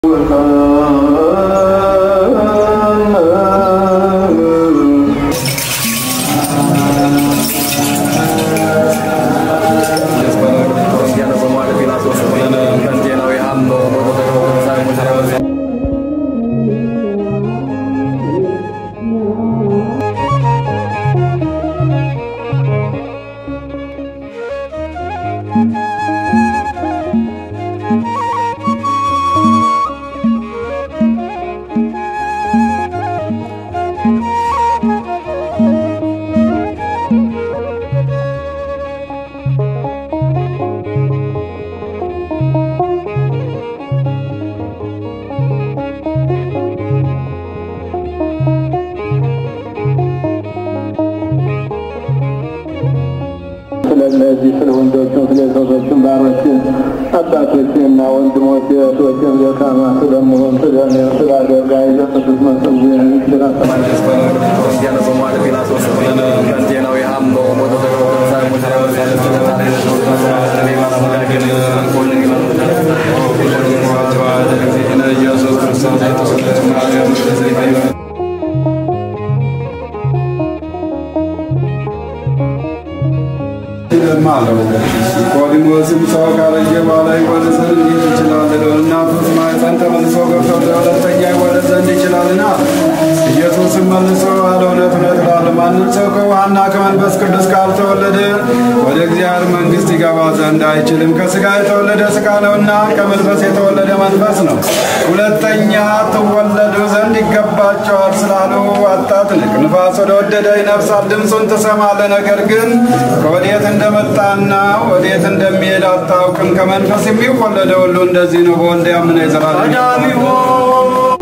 ስለነዚህ ስለ ወንዶችም ስለ ሴቶችም ባሮች አባቶችና ወንድሞች እህቶችም ደካማ ስለመሆን ስለ ስለ አገልጋይ ዘቅዱስ መሰዊያን አለው ኒቆዲሞስም ሰው ካረጀ በኋላ ይወለድ ዘንድ እንዴት ይችላል? እናቱስ ማኅፀን ተመልሶ ገብቶ ለሁለተኛ ይወለድ ዘንድ ይችላልና? ኢየሱስም መልሶ አለ እውነት እውነት እላለሁ ማንም ሰው ከውሃና ከመንፈስ ቅዱስ ካልተወለደ ወደ እግዚአብሔር መንግሥት ይገባ ዘንድ አይችልም። ከሥጋ የተወለደ ሥጋ ነውና ከመንፈስ የተወለደ መንፈስ ነው። ሁለተኛ ትወለዱ ዘንድ ይገባቸዋል ስላሉ አታትንቅ። ንፋስ ወደ ወደደ ይነፍሳል፣ ድምፁን ትሰማለህ፣ ነገር ግን ከወዴት እንደመጣና ወዴት እንደሚሄድ አታውቅም። ከመንፈስ የሚወለደ ሁሉ እንደዚህ ነው። በወልድ ያመነ የዘላለም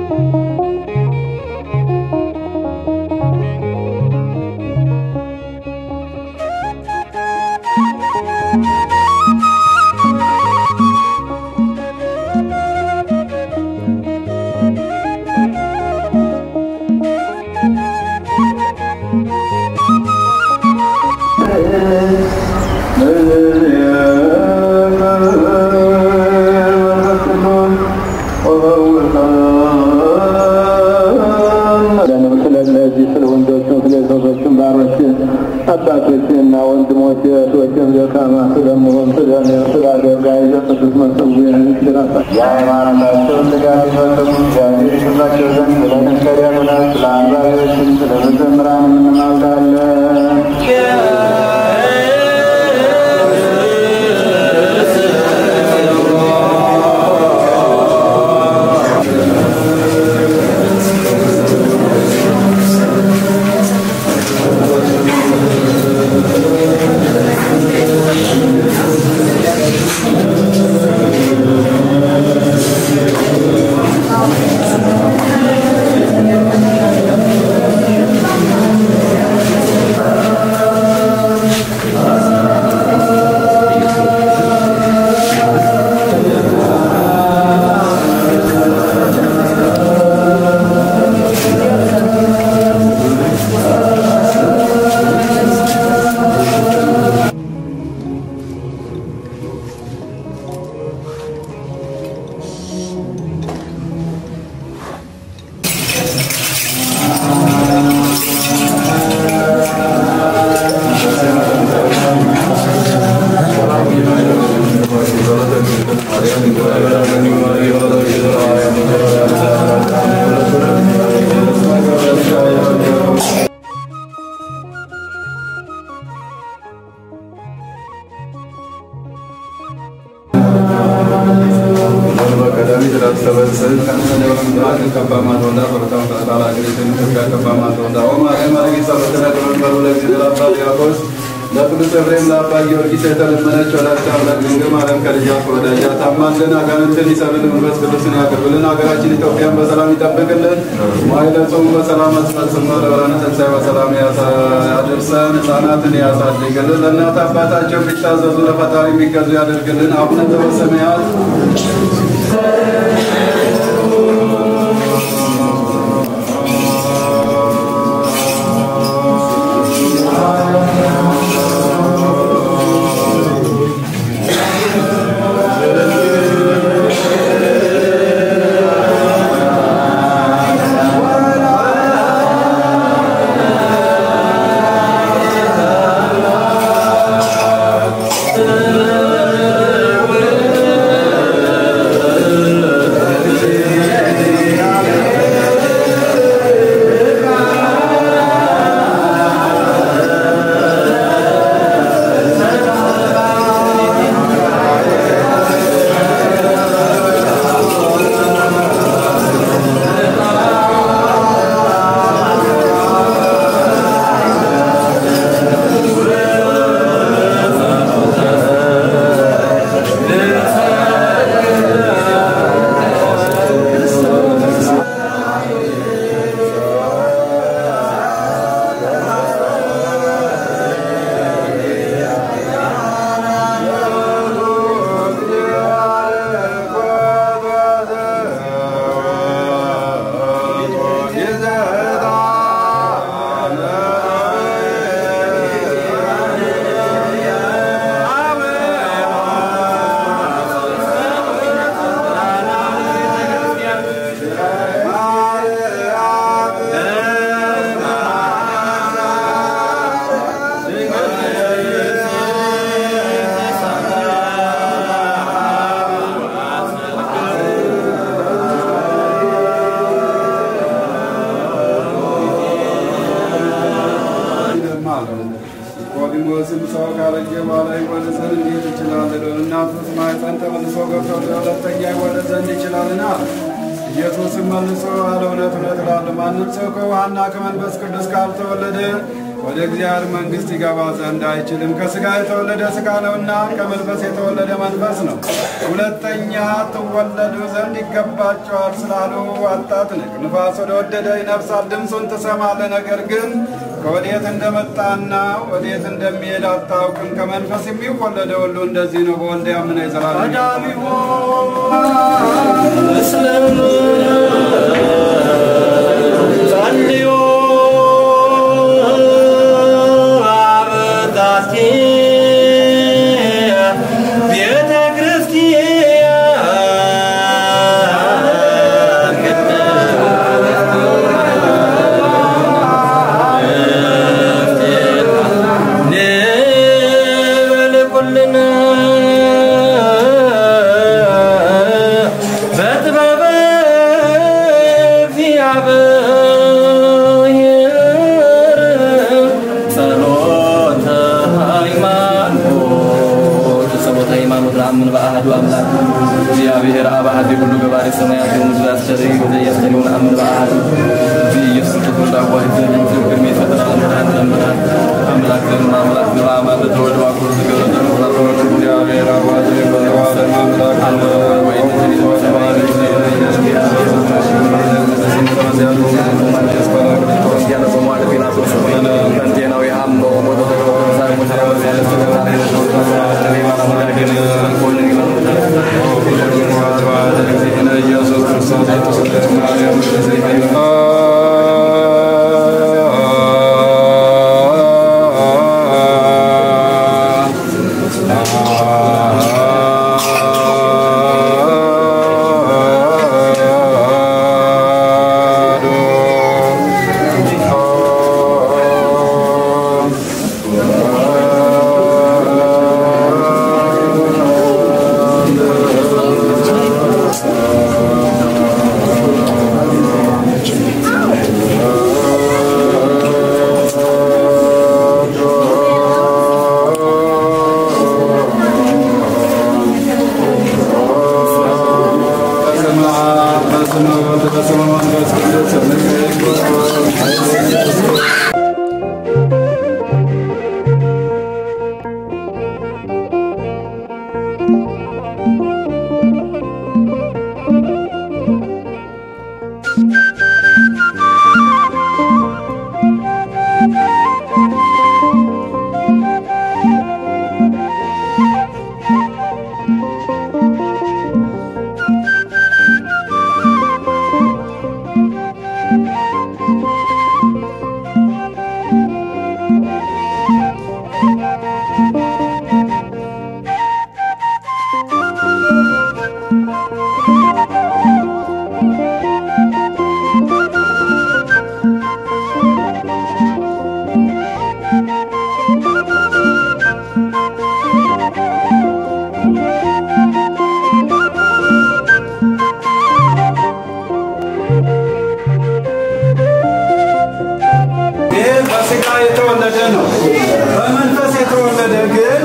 ስለነዚህ ስለ ወንዶችም ስለ ሴቶችም ባሮች አባቶችና ወንድሞች እህቶችም ደካማ ስለመሆን ስለ ስለ አገልጋይ ዘቅዱስ መሰዊያን የሃይማኖታቸውን ድጋፍ የፈጸሙ እግዚአብሔር ይሰጣቸው ዘንድ ስለ ነጋዴያኑና ስለ አንባቢዎችም ስለ መዘምራን እንማልዳለን። ለቅዱስ ኤፍሬም ለአባ ጊዮርጊስ የተለመነች ወላዲተ አምላክ ድንግል ማርያም ከልጇ ከወዳጇ ታማልደን፣ አጋንንትን ይሰብልን፣ መንፈስ ቅዱስን ያቅርብልን፣ ሀገራችን ኢትዮጵያን በሰላም ይጠብቅልን፣ መዋዕለ ጾሙን በሰላም አስፈጽሞ ለብርሃነ ትንሣኤ በሰላም ያደርሰን፣ ሕፃናትን ያሳድግልን፣ ለእናት አባታቸው ቢታዘዙ ለፈጣሪ የሚገዙ ያደርግልን። አቡነ ዘበሰማያት በኋላ ይወለድ ዘንድ እንዴት ይችላል? እናቱስ ማኅፀን ተመልሶ ገብቶ ሁለተኛ ይወለድ ዘንድ ይችላልና? ኢየሱስም መልሶ አለ እውነት እውነት እላለሁ ማንም ሰው ከውሃና ከመንፈስ ቅዱስ ካልተወለደ ወደ እግዚአብሔር መንግሥት ይገባ ዘንድ አይችልም። ከሥጋ የተወለደ ሥጋ ነውና ከመንፈስ የተወለደ መንፈስ ነው። ሁለተኛ ትወለዱ ዘንድ ይገባቸዋል ስላሉ አታጥንቅ። ንፋስ ወደ ወደደ ይነፍሳል፣ ድምፁን ትሰማለህ፣ ነገር ግን ከወዴት እንደመጣና ወዴት እንደሚሄድ አታውቅም። ከመንፈስ የሚወለደ ሁሉ እንደዚህ ነው። በወልድ ያመነ የዘላለም ጸልዩ አበዛቲ ቤተ ክርስቲያን ንበል ኩልነ በጥበበ እግዚአብሔር ጸሎተ ሃይማኖት ጸሎተ ሃይማኖት ለአምን በአሐዱ አምላክ እግዚአብሔር አብ አሐዱ ሁሉ ገባሬ ሰማያት ወምድር አስተርእዮ ዘኢየሱስ ነአምን በአሐዱ በኢየሱስ ክርስቶስ ዳዋይ ዘእግዚአብሔር የሚፈጥር አምላክ ለምናል አምላክ ዘንድ አምላክ ዘንድ አማት ተወልዶ አኩር ዝገረ ዘመላፈሮች እግዚአብሔር አባቴ በዘላለም አምላክ ወይ ኢየሱስ ክርስቶስ የተሰጠች ማርያም በስመ አብ በስመ ወልድ በስመ መንፈስ ቅዱስ ይህ በስጋ የተወለደ ነው። በመንፈስ የተወለደ ግን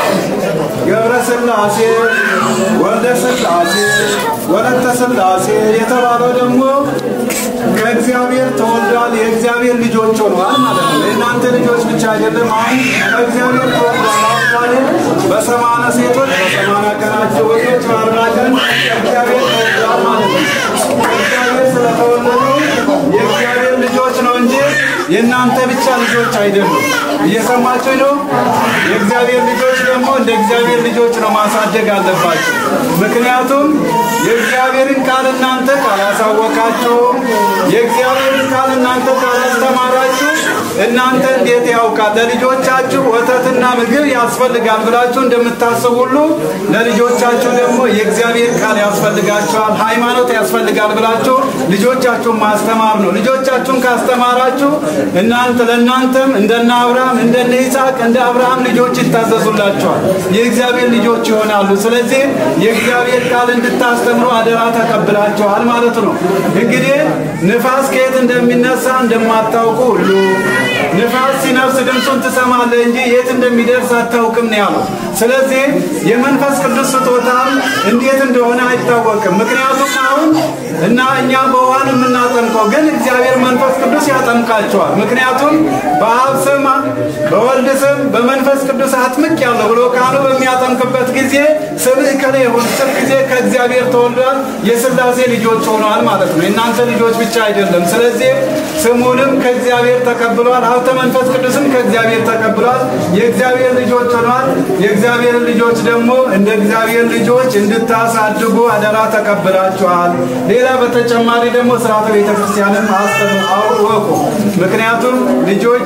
ገብረ ሥላሴ፣ ወልደ ሥላሴ፣ ወለተ ሥላሴ የተባለው ደግሞ ከእግዚአብሔር ተወልዷል። የእግዚአብሔር ልጆች ሆነዋል ማለት ነው። የእናንተ ልጆች ብቻ አይደለም። አሁን ከእግዚአብሔር ተወልዷል። አሁን በሰማነ ሴቶች በሰማና ቀናቸው ወንዶች በአርባ ቀን ከእግዚአብሔር ተወልዷል ማለት ነው። ከእግዚአብሔር ስለተወለዱ የእግዚአብሔር ልጆች ነው እንጂ የእናንተ ብቻ ልጆች አይደሉም። እየሰማችሁ ነው። የእግዚአብሔር ልጆች ደግሞ እንደ እግዚአብሔር ልጆች ነው ማሳደግ አለባቸው። ምክንያቱም የእግዚአብሔርን ቃል እናንተ ካላሳወቃችሁ፣ የእግዚአብሔርን ቃል እናንተ ካላስተማራችሁ እናንተ እንዴት ያውቃል? ለልጆቻችሁ ወተትና ምግብ ያስፈልጋል ብላችሁ እንደምታስቡ ሁሉ ለልጆቻችሁ ደግሞ የእግዚአብሔር ቃል ያስፈልጋቸዋል፣ ሃይማኖት ያስፈልጋል ብላችሁ ልጆቻችሁን ማስተማር ነው። ልጆቻችሁን ካስተማራችሁ እናንተ ለእናንተም እንደነ አብርሃም እንደነ ይስሐቅ እንደ አብርሃም ልጆች ይታዘዙላቸዋል፣ የእግዚአብሔር ልጆች ይሆናሉ። ስለዚህ የእግዚአብሔር ቃል እንድታስተምሩ አደራ ተቀብላችኋል ማለት ነው። እንግዲህ ንፋስ ከየት እንደሚነሳ እንደማታውቁ ሁሉ ንፋስ ሲነፍስ ድምፁን ትሰማለህ እንጂ የት እንደሚደርስ አታውቅም ነው ያለው። ስለዚህ የመንፈስ ቅዱስ ስጦታም እንዴት እንደሆነ አይታወቅም። ምክንያቱም አሁን እና እኛ በውሃን የምናጠምቀው ግን እግዚአብሔር መንፈስ ቅዱስ ያጠምቃቸዋል። ምክንያቱም በአብ ስም በወልድ ስም በመንፈስ ቅዱስ አጥምቅ ያለው ብሎ ቃሉ በሚያጠምቅበት ጊዜ ስምህ ከለ የሆን ስም ጊዜ ከእግዚአብሔር ተወልዷል፣ የስላሴ ልጆች ሆነዋል ማለት ነው። የእናንተ ልጆች ብቻ አይደለም። ስለዚህ ስሙንም ከእግዚአብሔር ተቀብሏል፣ ሀብተ መንፈስ ቅዱስም ከእግዚአብሔር ተቀብሏል፣ የእግዚአብሔር ልጆች ሆኗል። የእግዚአብሔር ልጆች ደግሞ እንደ እግዚአብሔር ልጆች እንድታሳድጉ አደራ ተቀብላችኋል። ሌላ በተጨማሪ ደግሞ ስርዓተ ቤተክርስቲያንም አውቁ። ምክንያቱም ልጆች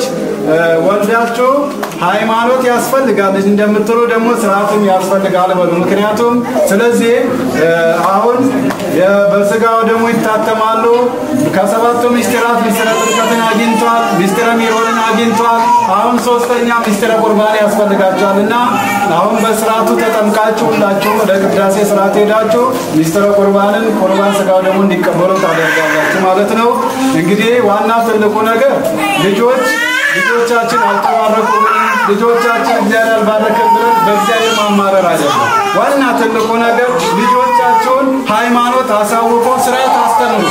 ወልዳችሁ ሃይማኖት ያስፈልጋል እንደምትሉ ደግሞ ስርዓትም ያስፈልጋል በሉ። ምክንያቱም ስለዚህ አሁን በስጋው ደግሞ ይታተማሉ። ከሰባቱ ምስጢራት ምስጢረ ጥምቀትን አግኝቷል፣ ምስጢረ ሜሮንን አግኝቷል። አሁን ሶስተኛ ምስጢረ ቁርባን ያስፈልጋቸዋል እና አሁን በስርዓቱ ተጠምቃችሁ ሁላችሁም ወደ ቅዳሴ ስርዓት ሄዳችሁ ምስጢረ ቁርባንን ቁርባን ስጋው ደግሞ እንዲቀበሉ ታደርጋላችሁ ማለት ነው። እንግዲህ ዋና ትልቁ ነገር ልጆች ልጆቻችን አልተባረኩም፣ ልጆቻችን እግዚአብሔር አልባረከም ብለን በእግዚአብሔር ማማረር አይደለም። ዋና ትልቁ ነገር ልጆቻችሁን ሃይማኖት አሳውቆ ስርዓት አስተምሩ።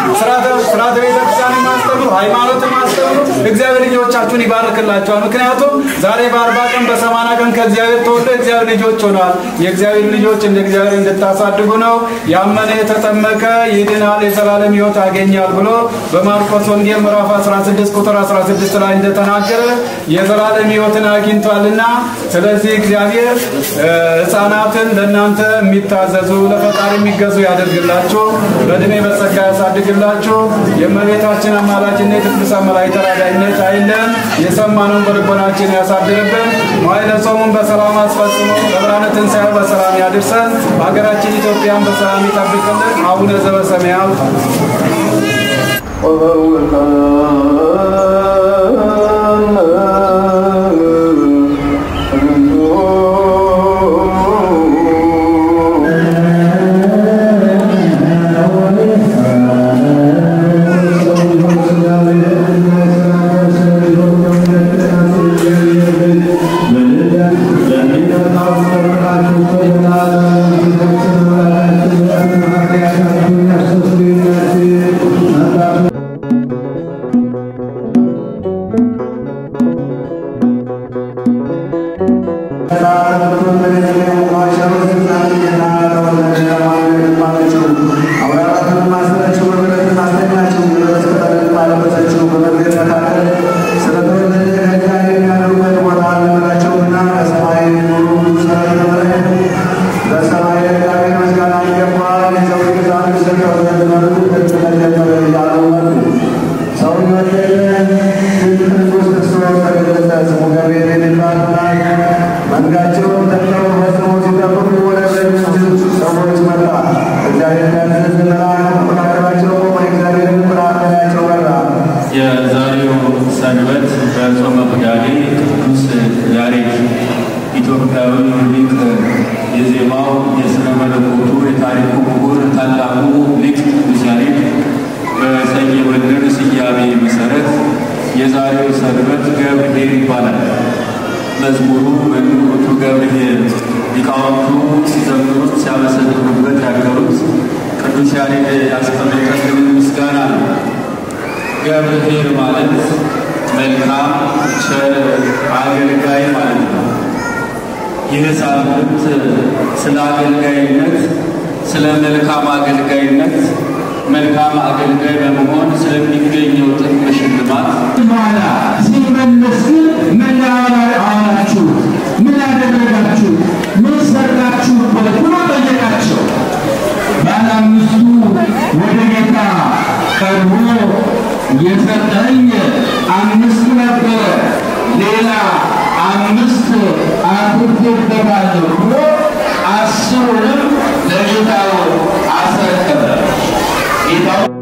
ስርዓተ ቤተክርስቲያን ማስተምሩ፣ ሃይማኖትን ማስተምሩ። እግዚአብሔር ልጆቻችሁን ይባርክላቸዋል። ምክንያቱም ዛሬ በአርባ ቀን በሰማንያ ቀን ከእግዚአብሔር ተወልዶ እግዚአብሔር ልጆች ሆነዋል። የእግዚአብሔር ልጆች እንደ እግዚአብሔር እንድታሳድጉ ነው። ያመነ የተጠመቀ ይድናል፣ የዘላለም ሕይወት ያገኛል ብሎ በማርቆስ ወንጌል ምዕራፍ 16 ቁጥር 16 ላይ እንደተናገረ የዘላለም ሕይወትን አግኝቷልና ስለዚህ እግዚአብሔር ሕፃናትን ለእናንተ የሚታዘዙ ለፈጣሪ የሚገዙ ያደርግላችሁ፣ በእድሜ በጸጋ ያሳድግላችሁ። የእመቤታችን አማላጅነት የቅዱሳን መላእክት ተራዳኢነት አይለን። የሰማነውን በልቦናችን ያሳድርብን። መዋዕለ ጾሙን በሰላም አስፈጽሞ ለብርሃነ ትንሣኤው በሰላም ያድርሰን። ሀገራችን ኢትዮጵያን በሰላም ይጠብቅልን። አቡነ ዘበሰማያት የዛሬው ሰንበት በጾመ ሁዳዴ ቅዱስ ያሬድ ኢትዮጵያዊ ሊቅ የዜማው የሥነ መለኮቱ የታሪኩ ምሁር ታላቁ ሊቅ ቅዱስ ያሬድ በሰየመልን ስያሜ መሰረት የዛሬው ሰንበት ገብርኄር ይባላል። መዝሙሩ በንዑቱ ገብርኄር ሊቃውንቱ ሲዘምሩት ሲያመሰግኑበት ያገሩት ቅዱስ ያሬድ ያስቀመጠልን ምስጋና ነው። ገብርኄር ማለት መልካም ቸር አገልጋይ ማለት ነው። ይህ ሳምንት ስለ አገልጋይነት፣ ስለ መልካም አገልጋይነት፣ መልካም አገልጋይ በመሆን ስለሚገኘው ጥቅም ሽልማት በኋላ ሲመለስ ግን ምን አላችሁ? ምን አደረጋችሁ? ምን ሰራችሁበት ብሎ ጠየቃቸው። ባለ አምስቱ ወደ ጌታ ቀርቦ የሰጠኝ አምስት ነበረ፣ ሌላ አምስት አትርፌበታለሁ ብሎ አስሩንም ለጌታው አስረከበ። ጌታው